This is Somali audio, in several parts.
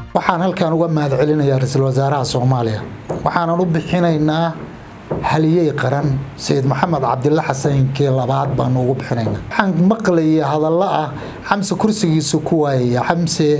waxaan halkan uga mahad celinayaa ra-iisul wasaaraha soomaaliya waxaanan u bixinaynaa haliyey qaran sayid maxamed cabdilla xasankii labaad baanu ugu bixinaynaa waxaan maqlayay hadallo ah xamse kursigiisu ku waayaya xamse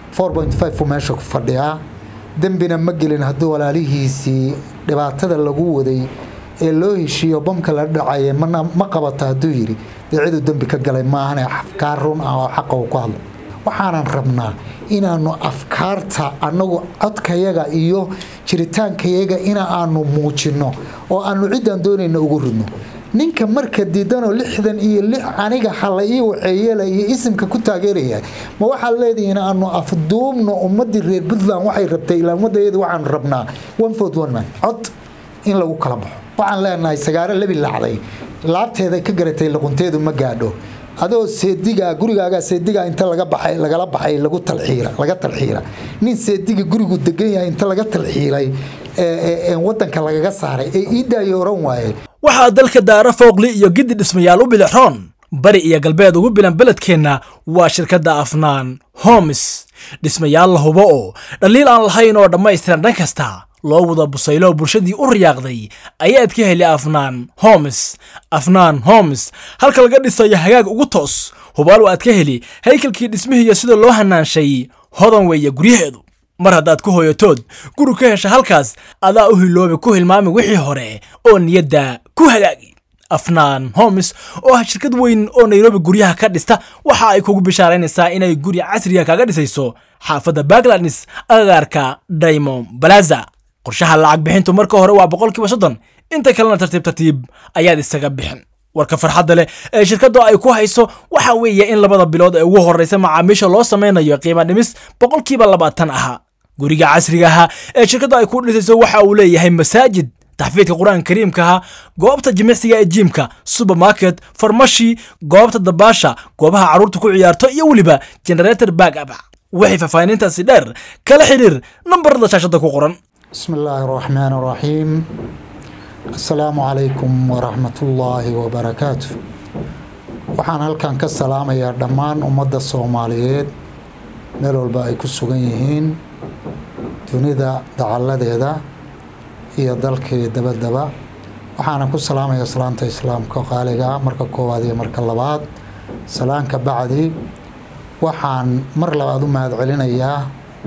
uu meesha ku fadhiyaa dembina ma gelin haddii walaalihiisii dhibaatada lagu waday ee loo heshiiyo bamka la dhacaya ma qabato hadduu yidhi dee ciduu dembi ka galay maahane afkaar run ah oo xaqa uu ku hadlo waxaanan rabnaa inaanu afkaarta annagu codkayaga iyo jiritaankayaga ina aanu muujinno oo aanu ciddaan doonayna ugu ridno ninka marka diidanoo lixdan iyo lix aniga hala ii waceeyela iyo isimka ku taageeraya ma waxaad leedihiin aanu afduubno ummadii reer puntland waxay rabtay ilaa ummadayadu waxaanu rabnaa cod in lagu kala baxo waxaan leenahay sagaaro lebi lacday laabteeda ka garatay luqunteedu ma gaadho adoo seediga gurigaaga seediga inta laga baxay lagala baxay lagu talxiira laga talxiira nin seediga gurigu degan yahay inta laga talxiilay ee wadanka lagaga saaray ee iidaayo oran waaye waxaa dalka daara fooqli iyo giddi dhismayaal u bilixroon bari iyo galbeed ugu bilan beledkeenna waa shirkadda afnaan homes dhismayaal la hubo oo dhaliil aan lahayn oo dhammaystiran dhan kasta loo wada busaylo bulshadii u riyaaqday ayaad ka heli afnaan homes afnaan homes halka laga dhisayo hagaag ugu toos hubaal aad ka heli haykalkii dhismihiiyo sida loo hanaanshay hodan weeye guryaheedu mar haddaad ku hooyatood guri ka hesha halkaas adaa u hiloobi ku hilmaami wixii hore oo niyadda ku hagaagi afnaan homes oo ah shirkad weyn oo nairobi guryaha ka dhista waxa ay kugu bishaaraynaysaa inay guri casriga kaga dhisayso xaafadda bagladnis agagaarka daymond balaza qorshaha lacag bixintu marka hore waa boqolkiiba soddon inta kalena tartiib tartiib ayaad isaga bixin warka farxadda leh ee shirkaddu ay ku hayso waxa weeye in labada bilood ee ugu horreysa macaamiisha loo samaynayo qiima dhimis boqolkiiba labaatan ahaa guriga casriga ahaa ee shirkaddu ay ku dhisayso waxa uu leeyahay masaajid taxfiidka qur-aanka kariimkaha goobta jimicsiga ee jiimka supermarket farmashi goobta dabaasha goobaha carruurta ku ciyaarto iyo weliba generator back up waxay faahfaahinintaasi dheer kala xiriir nambarada shaashadda ku qoran بسم الله الرحمن الرحيم السلام عليكم ورحمة الله وبركاته waxaan halkan ka salaamayaa dhammaan ummadda soomaaliyeed meel walba ay ku sugan yihiin dunida dacalladeeda iyo dalkii dabadaba waxaana ku salaamayaa salaanta islaamka qaaliga marka koowaad iyo marka labaad salaanka bacdi waxaan mar labaad u mahad celinayaa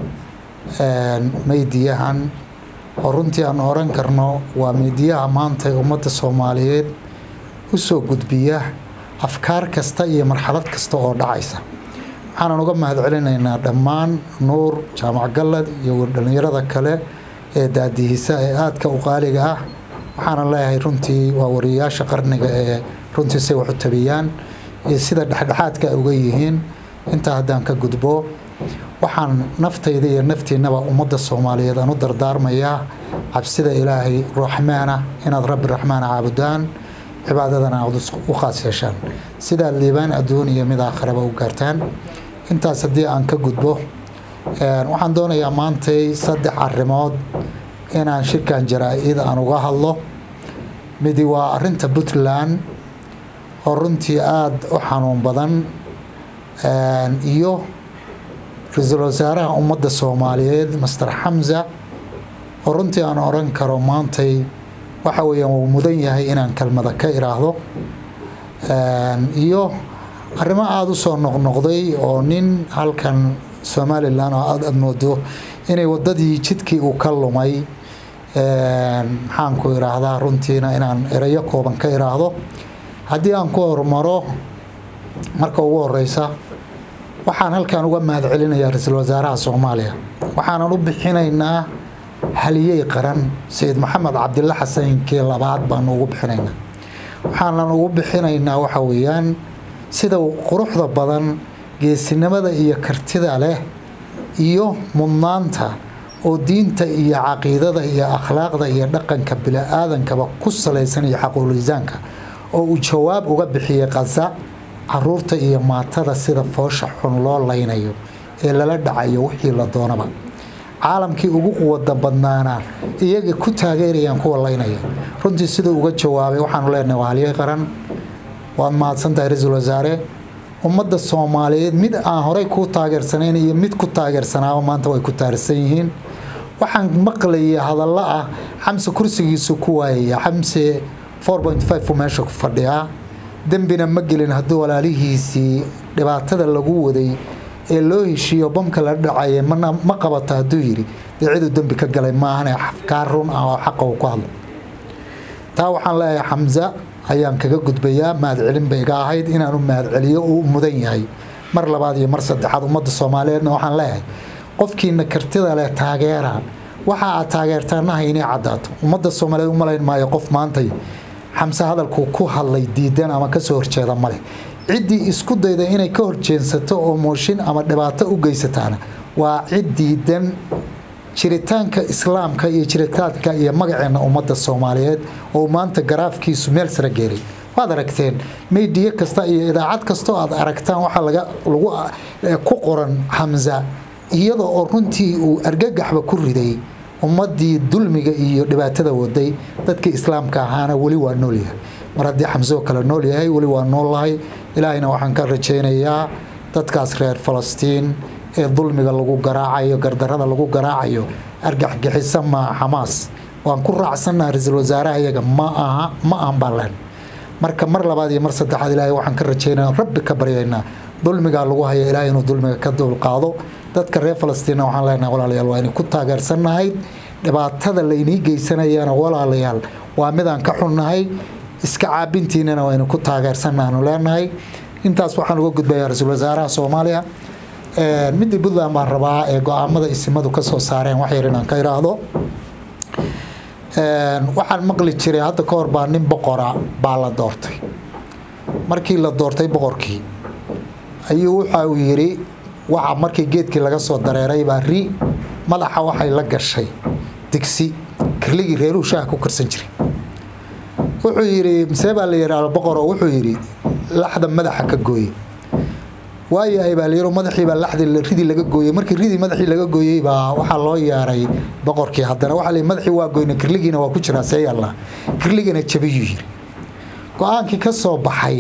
meydiyahan oo runtii aan oran karno waa meydiyaha maanta ummadda soomaaliyeed u soo gudbiya afkaar kasta iyo marxalad kasta oo dhacaysa waxaanan uga mahad celinaynaa dhammaan nuur jaamac gallad iyo dhallinyarada kale ee daadihisa ee aadka u qaaliga ah waxaanan leeyahay runtii waa wariyayaasha qarniga ee runtii say wax u tabiyaan iyo sida dhexdhexaadka ay uga yihiin intaa haddaan ka gudbo waxaan naftayda iyo naftiinaba ummadda soomaaliyeed aan u dardaarmayaa cabsida ilaahay raxmaana inaad rabbi raxmaana caabudaan cibaadadana aad u khaas yeeshaan sidaad liibaan adduun iyo mid aakharaba u gaartaan intaas haddii aan ka gudbo waxaan doonayaa maantay saddex arrimood inaan shirkan jaraa-id aan uga hadlo midi waa arinta puntland oo runtii aada u xanuun badan iyo ra-iisul wasaaraha ummadda soomaaliyeed master xamza oo runtii aan oran karo maantay waxa weeyaan wuu mudan yahay inaan kelmada ka iraahdo iyo arrimo aada u soo noqnoqday oo nin halkan somalilan oo aada moodo inay wadadii jidkii uu ka lumay maxaanku iraahdaa runtiina inaan erayo kooban ka iraahdo haddii aan ku hormaro marka ugu horeysa waxaan halkan uga mahad celinayaa ra-iisul wasaaraha soomaaliya waxaanan u bixinaynaa haliyey qaran sayid maxamed cabdilla xasankii labaad baanu ugu bixinaynaa waxaanan ugu bixinaynaa waxa weeyaan sida quruxda badan geesinimada iyo kartida leh iyo mudnaanta oo diinta iyo caqiidada iyo akhlaaqda iyo dhaqanka bili-aadankaba ku salaysan iyo xaquulisaanka oo uu jawaab uga bixiyey khaza caruurta iyo maatada sida foosha xun loo laynayo ee lala dhacayo wixii la doonaba caalamkii ugu quwada badnaana iyaga ku taageerayaan kuwa laynaya runtii siduu uga jawaabay waxaanu leenahay waa halyey qaran waad mahadsantahay ra-iisul wasaare ummadda soomaaliyeed mid aan horey kuu taageersanayn iyo mid ku taageersanaaba maanta way ku taarsan yihiin waxaan maqlayay hadallo ah xamse kursigiisu ku waayaya xamse uu meesha ku fadhiyaa dembina ma gelin haddii walaalihiisii dhibaatada lagu waday ee loo heshiiyo bamka la dhacaya ma qabato hadduu yidhi dee ciduu dembi ka galay maahane afkaar run ah oo xaqa uu ku hadlo taa waxaan leeyahay xamse ayaan kaga gudbayaa mahadcelin bay iga ahayd inaanu mahadceliyo uu mudan yahay mar labaad iyo mar saddexaad ummadda soomaaliyeedna waxaan leeyahay qofkiina kartida leh taageera waxa aad taageertaanaha inay caddaato ummadda soomaaliyeed u malayn maayo qof maantay xamse hadalku ku hadlay diidan ama kasoo horjeeda maleh ciddii isku dayda inay ka horjeensato oo mooshin ama dhibaato u geysataana waa cid diidan jiritaanka islaamka iyo jiritaanka iyo magaceena ummadda soomaaliyeed oo maanta garaafkiisu meel sare geeray waad aragteen meydiye kasta iyo idaacad kastoo aad aragtaan waxaa laga lagu ku qoran xamsa iyada oo runtii uu argagaxba ku riday ummadii dulmiga iyo dhibaatada waday dadkii islaamka ahaana weli waa noolyahay mar haddii xamsoo kale nool yahay weli waa noollahay ilaahayna waxaan ka rajaynayaa dadkaas reer falastiin ee dulmiga lagu garaacayo gardarada lagu garaacayo argaxgixisa maa xamaas waan ku raacsannaha ra-iisul wasaaraha iyaga ma aha ma ahan baan leen marka mar labaad iyo mar saddexaad ilaahay waxaan ka rajaynaa rabbi ka baryaynaa dulmigaa lagu haya ilaahay inuu dulmiga ka dulqaado dadka reer falastiinna waxaan leenahay walaalayaal waa inay ku taageersannahay dhibaatada laynii geysanayana walaalayaal waa midaan ka xunnahay iska caabintiinana waa inay ku taageersannaanu leenahay intaas waxaan uga gudbayaa ra-iisul wasaaraha soomaaliya midii puntland baan rabaa ee go-aamada isimadu ka soo saareen wax yar inaan ka idhaahdo waxaan maqli jiray hadda ka hor baa nin boqora baa la doortay markii la doortay boqorkii ayuu waxa uu yidhi waxa markii geedkii laga soo dareeray baa ri madaxa waxay la gashay digsi kirligii reeruhu shaaha ku karsan jiray wuxuu yidhi misee baa la yidhaahdo boqoro wuxuu yidhi laxda madaxa ka gooye waayahay baa layiro madaxii baa laxdi ridii laga gooyey markii ridii madaxii laga gooyey baa waxaa loo yeeray boqorkii haddana waxaa la madaxii waa goyna kirligiina waa ku jiraa see yalla kirligana jabiyuu yiri go-aankii ka soo baxay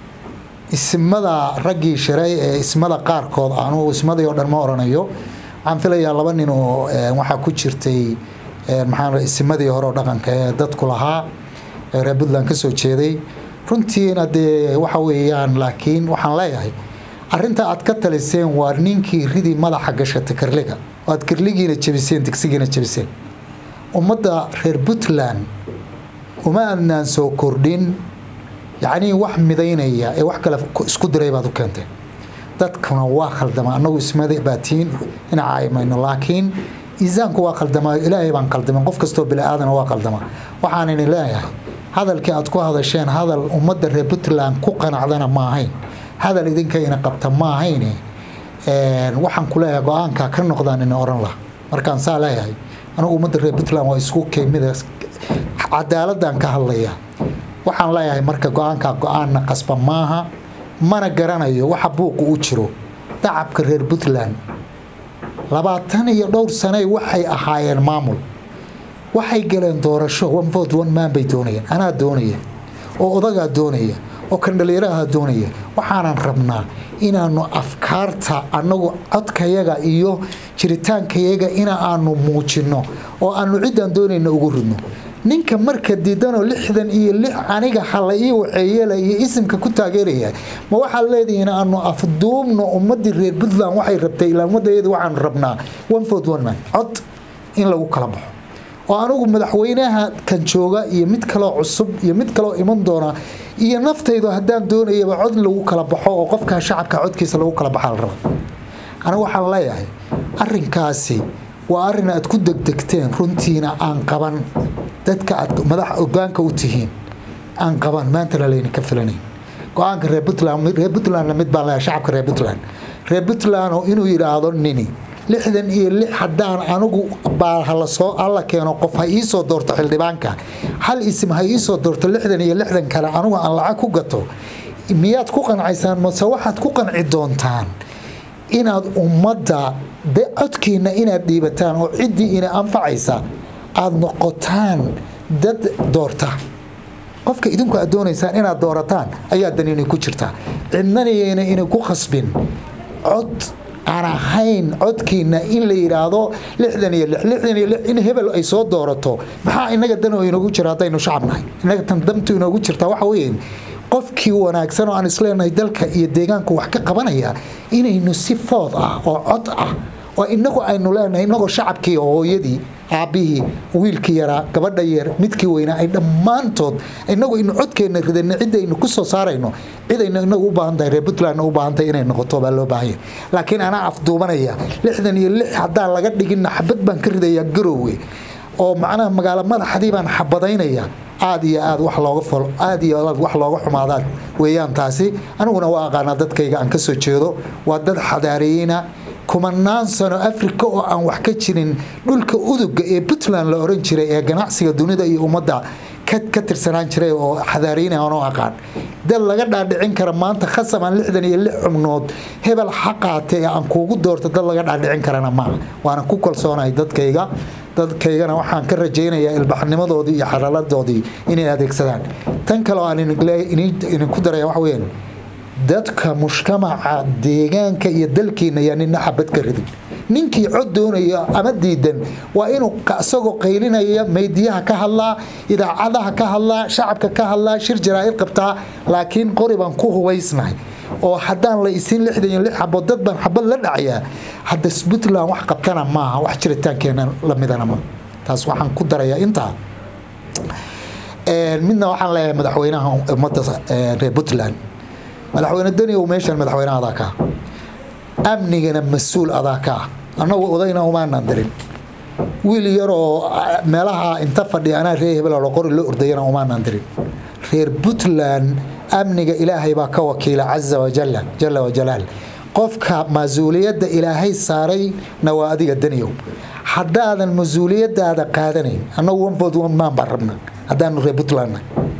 ismada raggii shiray ee ismada qaarkood anugu ismadii oo dhan ma oranayo waxaan filayaa laba nin oo waxaa ku jirtay maxaa ismadii hore oo dhaqanka ee dadku lahaa ee reer puntland ka soo jeeday runtiina dee waxa weeyaan laakiin waxaan leeyahay arrinta aad ka taliseen waa ninkii ridii madaxa gashatay kirliga oo aad kirligiina jabiseen digsigiina jabiseen ummadda reer puntland uma adnaan soo kordhin yacnii wax midaynaya ee wax kale isku diray baad u keenteen dadkuna waa khaldama annagu ismada baatiin ina caayimayno laakiin iisaanku waa khaldamaa ilaahay baan khaldamin qof kastoo bili-aadana waa khaldama waxaanini leeyahay hadalkii aad ku hadasheen hadal ummadda reer puntland ku qanacdana ma ahayn hadal idinkayna qabta ma ahayne waxaan ku leeyahay go-aanka ka noqdaan ina oran laha markaan saa leeyahay anigu ummadda reer puntland waa isku keemida cadaaladaan ka hadlaya waxaan leeyahay marka go-aanka go-aanna qasba maaha mana garanayo waxa buuqu u jiro dacabka reer puntland labaatan iyo dhowr saney waxay ahaayeen maamul waxay galeen doorasho one vote one man bay doonayeen anaa doonaya oo odagaa doonaya oo kandhaliiraha doonaya waxaanan rabnaa inaanu afkaarta annagu codkayaga iyo jiritaankayaga ina aanu muujinno oo aanu ciddaan doonayna ugu ridno ninka marka diidanoo lixdan iyo lix aniga hala ii waceeyela iyo isimka ku taageeraya ma waxaad leedihiin aanu afduubno ummadii reer puntland waxay rabtay ilaa ummadayada waxaanu rabnaa one vote one man cod in lagu kala baxo oo anigu madaxweynaha kan jooga iyo mid kaloo cusub iyo mid kaloo iman doona iyo naftaydu haddaan doonayaba cod lagu kala baxo oo qofkaa shacabka codkiisa lagu kala baxaa la raba anigu waxaan leeyahay arinkaasi waa arin aad ku degdegteen runtiina aan qaban dadka aad madax ogaanka u tihiin aan qaban maantana laydinka filanayn go-aanka reer puntland reer puntlandna mid baan leeyahay shacabka reer puntland reer puntland oo inuu yidhaahdo nini lixdan iyo lix haddaan anigu baa halasoo alla keeno qof ha iisoo doorto xildhibaanka hal isim ha iisoo doorto lixdan iyo lixdan kale anigu aan lacag ku gato miyaad ku qancaysaan mase waxaad ku qanci doontaan inaad ummadda de codkiina inaad dhiibataan oo ciddii ina anfacaysa aada noqotaan dad doorta qofka idinku aad doonaysaan inaad doorataan ayaa daniinay ku jirtaa cidnanayna inay ku khasbin cod aan ahayn codkiina in la yidhaahdo lixdan iyo lix lixdan iyo lix in hebel ay soo doorato maxaa inaga dan oo inoogu jira haddaynu shacab nahay inaga tan damtu inoogu jirtaa waxa weeye qofkii wanaagsan oo aan isleenahay dalka iyo deegaanku wax ka qabanaya inaynu si food ah oo cod ah oo inagu aynu leenahay inagoo shacabkii oo hooyadii aabbihii wiilkii yaraa gabadha yar midkii weynaa ay dhammaantood inagu aynu codkeenna ridana cidda aynu ku soo saarayno cidaynu inagu u baahan tahay reer puntlandna u baahan tahay inay noqoto baa loo baahanya laakiin anaa afduubanaya lixdan iyo lix haddaan laga dhiginna xabad baan ka ridayaa garowe oo macnaha magaalo madaxdii baan xabadaynaya aad iyo aad wax looga fol aad iyo aad wax looga xumaadaan weeyaan taasi aniguna waa aqaanaa dadkayga aan ka soo jeedo waa dad xadaareeyeyna kumanaan sano afrika oo aan wax ka jirin dhulka uduga ee puntland la oran jiray ee ganacsiga dunida iyo ummadda ka tirsanaan jiray oo xadaariyna aanoo aqaan dad laga dhaadhicin kara maanta khasaban lixdan iyo lix xubnood hebel xaqaate ee aan kuugu doorto dad laga dhaadhicin karana maaha waana ku kalsoonahay dadkayga dadkaygana waxaan ka rajaynayaa ilbaxnimadoodii iyo xalaaladoodii inay adeegsadaan tan kale aan idinku daraya waxa weyaan dadka mujtamaca deegaanka iyo dalkiina yaa nina xabad ka ridin ninkii cod doonaya ama diidan waa inuu isagoo qaylinaya maydiyaha ka hadlaa idaacadaha ka hadlaa shacabka ka hadlaa shir jaraa'id qabtaa laakiin qori baan ku hubaysnahay oo haddaan la isin lixdan iyo lix xabood dad baan xabad la dhacayaa hadda puntland wax qabtana maaha wax jiritaankeena lamidana ma taas waxaan ku darayaa intaa midna waxaan leeyahay madaxweynaha ummadda reer puntland madaxweyne daniyow meeshan madaxweynaha adaa kaa amnigana mas-uul adaa kaa annagu odayna umaanan dirin wiil yaroo meelaha inta fadhiya anaa reer hebel qori la ordayana umaanan dirin reer puntland amniga ilaahay baa ka wakiila caza wajalla jalla wajalaal qofka mas-uuliyadda ilaahay saarayna waa adiga daniyow haddaadan mas-uuliyadaada qaadanayn annagu onfood maan baan rabna haddaanu reer puntlandna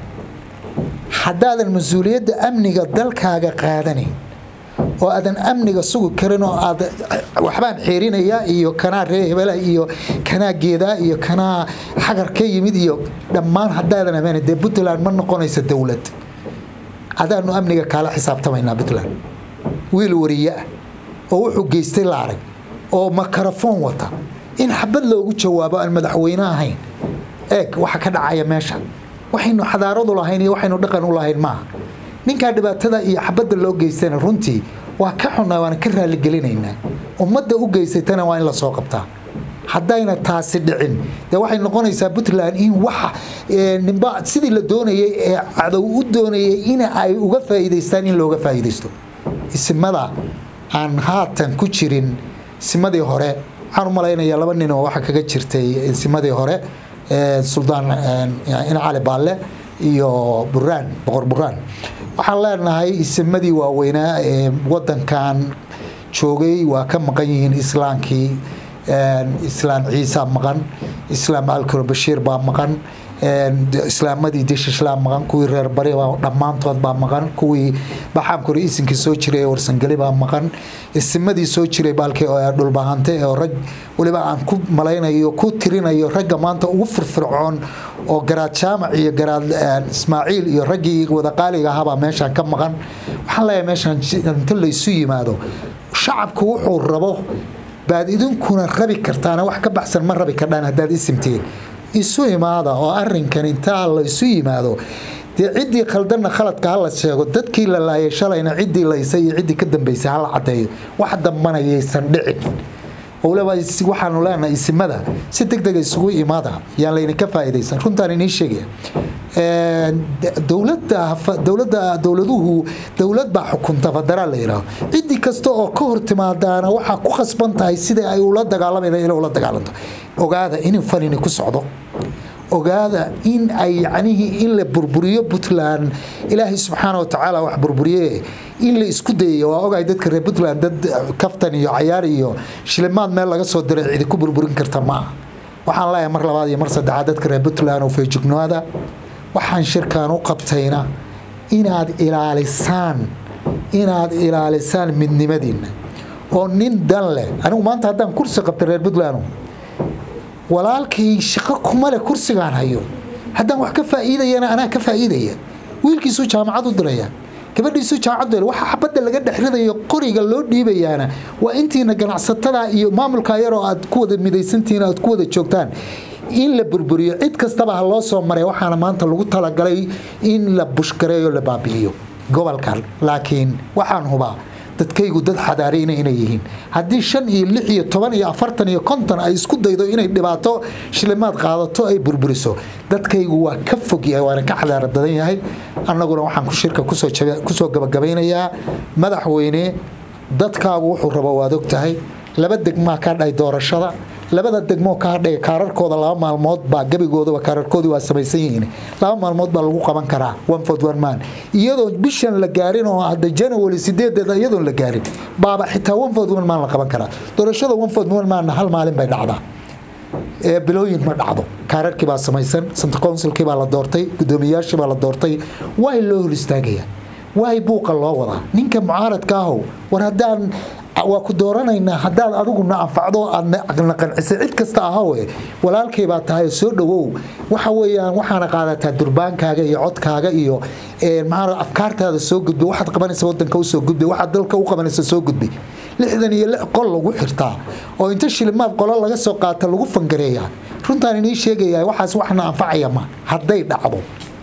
haddaadan mas-uuliyadda amniga dalkaaga qaadanayn oo aadan amniga sugi karin oo aad waxbaan xeerinaya iyo kanaa ree hebela iyo kanaa geedaa iyo kanaa xagar ka yimid iyo dhammaan haddaadan amaan dee puntland ma noqonaysa dowlad adaanu amniga kaala xisaabtamaynaa puntland wiil wariye ah oo wuxuu geystay la arag oo makarafoon wata in xabad loogu jawaabo aan madaxweyne ahayn eeg waxa ka dhacaya meesha waxaynu xadaaradu lahayn iyo waxaynu dhaqan u lahayn maaha ninkaa dhibaatada iyo xabadda loo geystana runtii waa ka xunnaa waana ka raalligelinaynaa ummadda u geysatana waa in la soo qabtaa haddayna taasi dhicin dee waxay noqonaysaa puntland in waxa nimba sidii la doonayay ee cadow u doonayay in ay uga faa'iidaystaan in looga faa'iidaysto isimada aan haatan ku jirin isimadii hore waxaan u malaynayaa laba nin oo waxa kaga jirtay isimadii hore suldaan in cali baalle iyo buraan boqor buraan waxaan leenahay isimadii waaweynaa ee wadankan joogay waa ka maqan yihiin islaamkii islaam ciisa maqan islaam alkuro bashiir baa maqan islaamadii dishishlaa maqan kuwii reer bari baa dhammaantood baa maqan kuwii baxaamkore isinkii soo jiray ee warsangeli baa maqan isimadii soo jiray baalkii dhulbahante oo rag weliba aan ku malaynayo ku tirinayo ragga maanta ugu firfircoon oo garaad jaamac iyo garaad ismaaciil iyo raggii wadaqaaliga ahaabaa meeshaan ka maqan waxaan leeyahay meeshaan inta laysu yimaado shacabku wuxuu rabo baad idinkuna rabi kartaana wax ka baxsan ma rabi kardhaan haddaad isimtiin isu imaada oo arinkan intaa la isu yimaado dee ciddii khaldanna khaladka hala sheego dadkii la laayay shalayna ciddii laysay iyo ciddii ka dambaysay hala cadeeyo wax dambanayaysan dhicin waliba waxaanu leenahay isimada si deg dega isugu imaada yaan laydinka faa'iidaysan runtaan inii sheegaya dowladda dowladda dowladuhu dowlad baa xukunta federaal la yidhaaho ciddii kasta oo ka hor timaadaana waxaa ku khasban tahay sidai ay ula dagaalamayna inay ula dagaalanto ogaada in fanini ku socdo ogaada in ay yacnihii in la burburiyo puntland ilaahay subxaana wa tacaala wax burburiye in la isku dayayo waa ogahay dadka reer puntland dad kaftan iyo cayaar iyo shilimaad meel laga soo diray cidi ku burburin karta maaha waxaan leeyahay mar labaad iyo mar saddexaad dadka reer puntland oo feejignoada waxaan shirkan u qabtayna inaad ilaalisaan inaad ilaalisaan midnimadiinna oo nin dan leh anigu maanta haddaan kursi qabtay reer puntland walaalkay shaqo kuma leh kursigaan hayo haddaan wax ka faa'iidayana anaa ka faa'iidaya wiilkiisuu jaamacad u diraya gabadhiisu jaamacaddu waxa xabadda laga dhexridayo qoriga loo dhiibayaana waa intiina ganacsatada iyo maamulka yaroo aad ku wada midaysantihiin aad ku wada joogtaan in la burburiyo cid kastaba ha loo soo maray waxaana maanta lagu talagalay in la bushgareeyo la baabi'iyo gobolkan laakiin waxaan hubaa dadkaygu dad xadaareyna inay yihiin haddii shan iyo lix iyo toban iyo afartan iyo konton ay isku daydo inay dhibaato shilimaad qaadato ay burburiso dadkaygu waa ka fog yahay waana ka xadaara badan yahay annaguna waxaan ku shirka kusoo gabagabaynayaa madaxweyne dadkaagu wuxuu rabo waad og tahay laba degmaa ka dhahay doorashada labada degmoo ka hadhay kaararkooda laba maalmood baa gebigoodaba kaararkoodii waa samaysan yihiin laba maalmood baa lagu qaban karaa one ford one man iyadoo bishan la gaarin oo hadda january sideedeeda iyadoon la gaarin baaba xitaa one ford one man la qaban karaa doorashada one ford one manna hal maalin bay dhacdaa bilooyin ma dhacdo kaararkii baa samaysan santa consulkii baa la doortay guddoomiyayaashii baa la doortay waay loo hor istaagaya waay buuqa loo wadaa ninka mucaaradka ahow war haddaan waa ku dooranaynaa haddaad adiguna anfacdo aadna qancisay cid kasta ahowe walaalkay baa tahay soo dhowow waxa weyaan waxaana qaadataa durbaankaaga iyo codkaaga iyo maa afkaartaada soo gudbay waxaad qabanaysa wadanka usoo gudbay waxaad dalka u qabanaysa soo gudbay lixdan iyo lix qol lagu xirtaa oo inta shilimaad qolo laga soo qaata lagu fangareeyaa runtaan inii sheegaya waxaas waxna anfacaya ma hadday dhacdo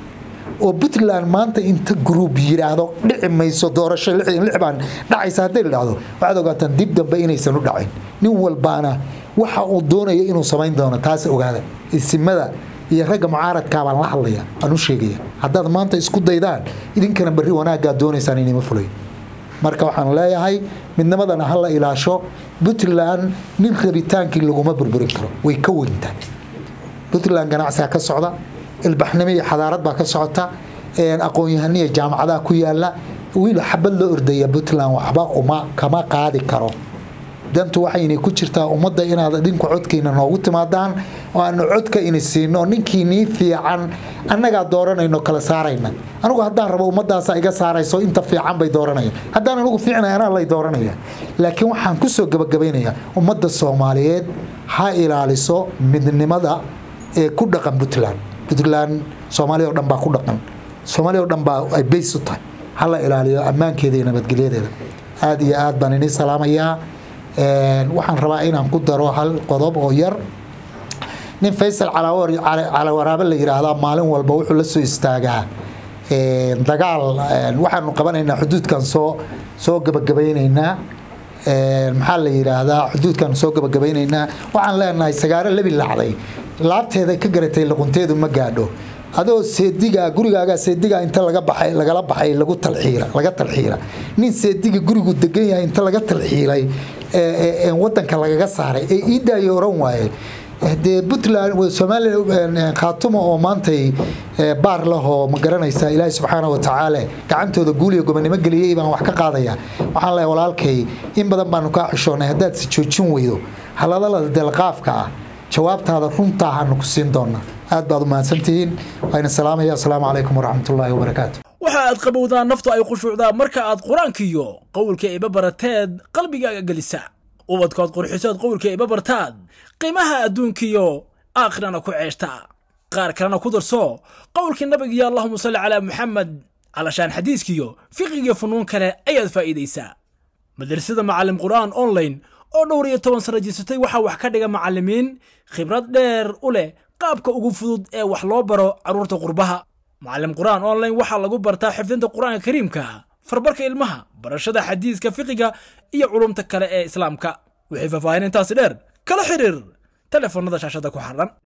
oo puntland maanta inta gruub yidhaahdo dhici mayso doorasho baan dhacaysa hadday dhacdo waxaad ogaataan dib dambe inaysan u dhacin nin walbaana waxa uu doonaya inuu samayn doono taas ogaada isimada iyo ragga mucaaradkaa baan la hadlaya aan u sheegaya haddaad maanta isku daydaan idinkana barri wanaaggaa doonaysaan inima fulay marka waxaan leeyahay midnimadana ha la ilaasho puntland nin rabitaankii laguma burburin karo way ka weyntaa puntland ganacsiga ka socda ilbaxnimo iyo xadaarad baa ka socota aqoon-yahaniya jaamacadaha ku yaala wiil xabad loo ordaya puntland waxba uma kama qaadi karo dantu waxaynay ku jirtaa ummadda inaad dhinku codkiina noogu timaadaan oo aanu codka ini siino ninkii nii fiican annagaa dooranayno kala saarayna anigu haddaan rabo ummadaasa iga saarayso inta fiican bay dooranayaan haddaan anigu fiicnay anaa lay dooranaya laakiin waxaan kusoo gabagabaynayaa ummadda soomaaliyeed ha ilaaliso midnimada ee ku dhaqan puntland puntland soomaaliya o dhan baa ku dhaqan soomaaliya o dhan baa ay bays u tahay ha la ilaaliyo ammaankeeda iyo nabadgelyadeeda aada iyo aad baan inii salaamayaa waxaan rabaa inaan ku daro hal qodob oo yar nin faysal calawaraabo la yidhaahdaa maalin walba wuxuu la soo istaagaa dagaal waxaanu qabanaynaa xuduudkan soo soo gabagabaynaynaa maxaa la yidhaahdaa xuduudkan soo gabagabaynaynaa waxaan leenahay sagaaro lebi lacday laabteeda ka garatay luqunteedu ma gaadho adoo seediga gurigaaga seediga inta laga baxay lagala baxay lagu talxiira laga talxiira nin seediga gurigu degan yahay inta laga talxiilay wadanka lagaga saaray ee iidaayo oran waaye dee puntland soomaaliya khaatumo oo maantay baar lahoo ma garanaysa ilaahi subxaana wa tacaala gacantooda guuliya gobonimo geliyey baan wax ka qaadaya waxaan leehay walaalkay in badan baanu kaa xishoonay haddaad si joojin weydo haladalada delqaafka ah jawaabtaada runtaa hanu ku siin doonaa aad baad u mahadsantihiin waana salaamaya asalaamu calaykum waraxmatullaahi wabarakaatu waxa aad qabowdaa naftu ay khushuucdaa marka aad qur-aankiiyo qowlka iba barateed qalbigaaga gelisa ubadkood qurxisood qowlka iba bartaad qiimaha adduunkiyo aakhirana ku ceeshta qaar kalena ku darso qowlkii nabigiyo allahuma salli calaa muxamed calashaan xadiiskiyo fiqigiyo funuun kale ayaad faa'iidaysaa madrasada macallim qur'aan online oo dhowr iyo toban sano jirsatay waxaa wax ka dhiga macallimiin khibrad dheer u leh qaabka ugu fudud ee wax loo baro carruurta qurbaha macallim qur'aan online waxaa lagu bartaa xifdinta qur'aanka kariimka farbarka ilmaha barashada xadiiska fiqiga iyo culumta kale ee islaamka wixii faahfaahin intaasi dheer kala xiriir telefoonnada shaashada ku xardhan